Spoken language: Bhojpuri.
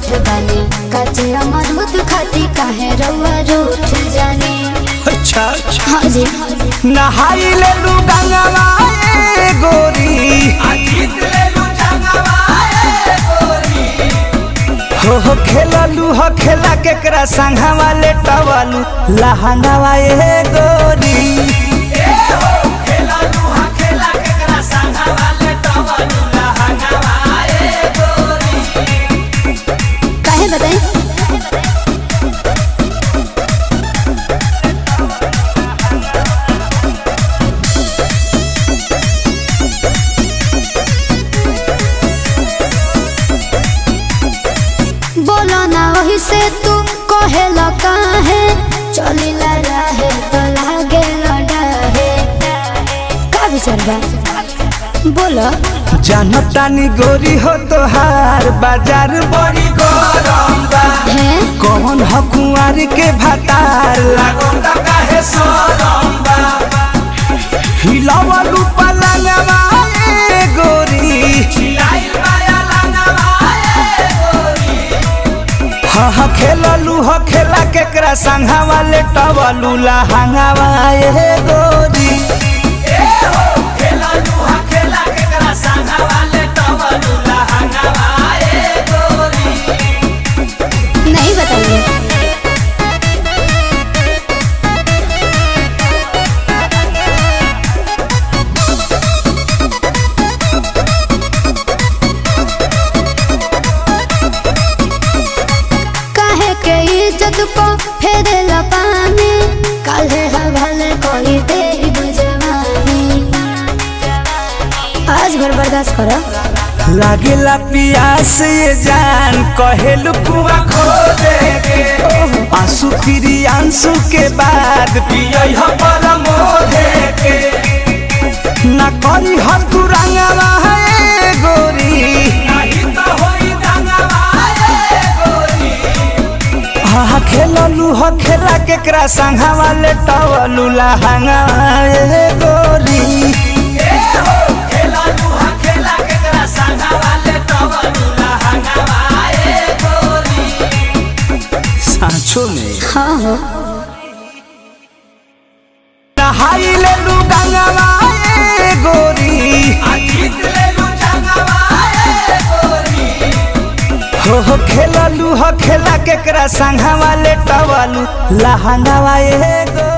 झूठ बने कचे अमरूद खाती काहे रउआ रूठ जाने अच्छा अच्छा हाँ जी नहाई ले लू गंगवा ए गोरी हो हो खेललू हो खेला केकरा संघवा ले टवलू लहंगवा ए गोरी काहे बताई बोलो ना वही से तू कहे काहे चली ला रहे तो लागे लड़ाहे का विचार बा बोलो जानतानी गोरी हो तोहार बाजार बड़ी गरम बा है कौन ह कुंवार के भतार लागोंदा काहे सोरम बा हिलावलू पलंगवा ए गोरी हिलाइल माया लंगवा ए गोरी हा हा खेललू ह खेला केकरा संघवा ले टवलू लहंगवा ए गोरी नहीं बताइए काहे के इज्जत को फेरे पानी काले हवाले कोई दे बुझवानी आज भर बर्दाश्त करो लागेला पियास ये जान कहेलू कुआ खो दे के आंसू फिरी आंसू के बाद पियई ह परमो दे के ना करी ह तू रंगवा है गोरी नहीं तो होई रंगवा है गोरी हा खेललू ह खेला केकरा संघवा ले टवलू लहंगा ए गोरी सांचो में हाँ हो नहाई ले लू गंगवा ए गोरी हो हो खेललू हो खेला केकरा संघवा ले टवलू लहंगवा ए गोरी